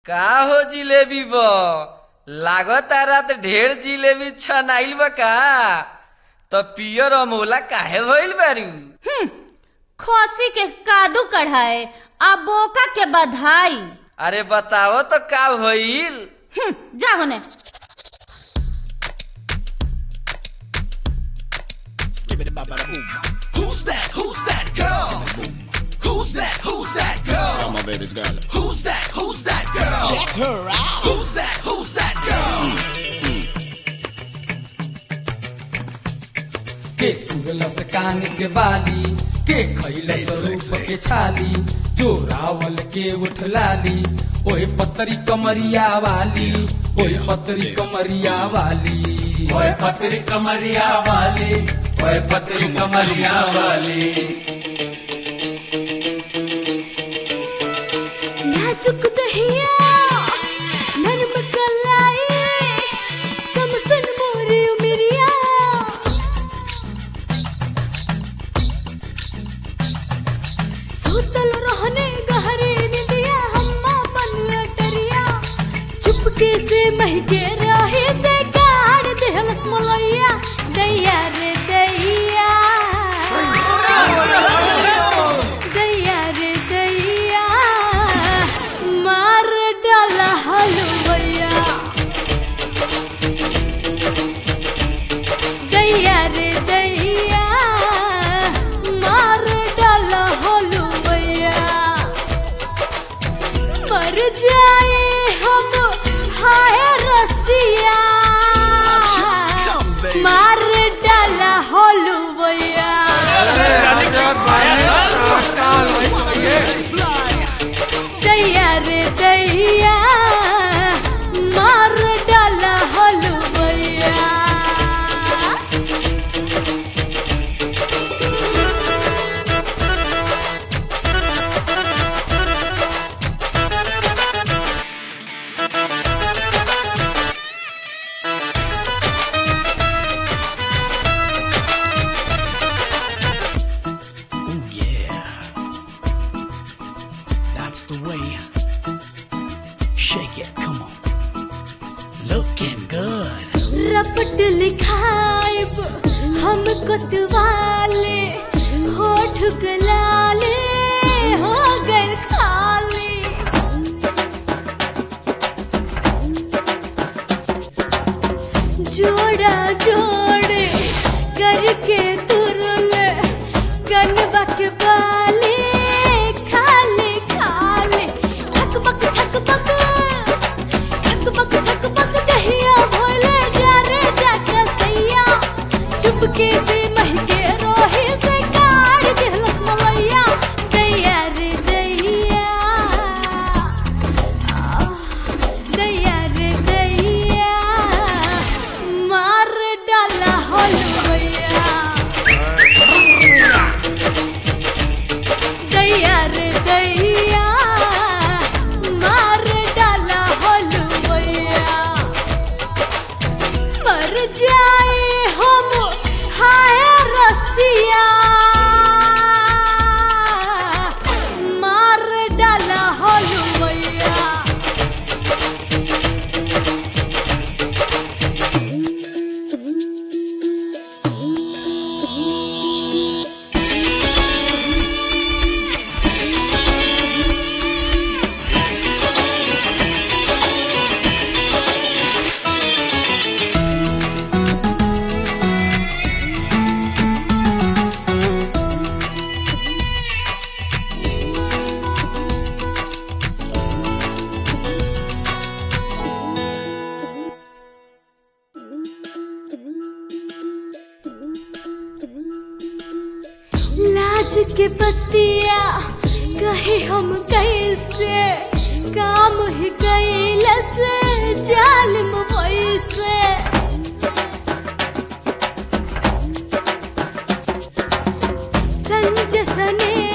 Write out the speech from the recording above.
का हो जिलेबी ब लागता रात ढेर जिलेबी छनाइल बा का त पियर अमोला काहे भइल बारू हम्म, खसी के कादू कढ़ाए आ बोका के बधाई अरे बताओ तो का भइल हम्म, जा होने Who's that? Who's that girl? Who's that? Who's that girl? my baby's girl. Who's that? Who's that girl? Check her out. Who's that? Who's that girl? के तुरलस कान के बाली के खैलस रूप के छाली जो रावल के उठलाली ओए पतरी कमरिया वाली ओए पतरी कमरिया वाली ओए पतरी कमरिया वाली ओए पतरी कमरिया वाली नाजुक दहिया नरम कलाई कम सन मोरे उमरिया सूतल रहने गहरे निंदिया हम्मा मन अटरिया चुपके से महके रहे से गाड़ देहलस मलैया दैया रे दैया दैया रे दैया मार डाला हलवैया दैया रे दैया मार डाला हलवैया मर जाए हम हाय रसिया मार डाला हलवैया दैया रे दैया मार डाला हलवैया Oh yeah. That's the way. Shake it, come on. Looking good. रपट लिखाइब हम कोतवाले होठ गलाले हो गए खाली जोड़ा जोड़े करके तुरले कनबा के बाले खाली खाली ठक बक ठक बक ठक बक ठक बक दहिया भोले जा रे जा कसैया चुपके से महके रोही से काढ़ दिहलस मलैया दैया रे दैया दैया रे दैया मार डाला हलवैया दैया रे दैया मार डाला हलवैया मर जाए हम हाय रसिया मार डाला हलवैया लाज के पतिया कहे हम कैसे काम ही कैलस जालिम पैसे संजय सने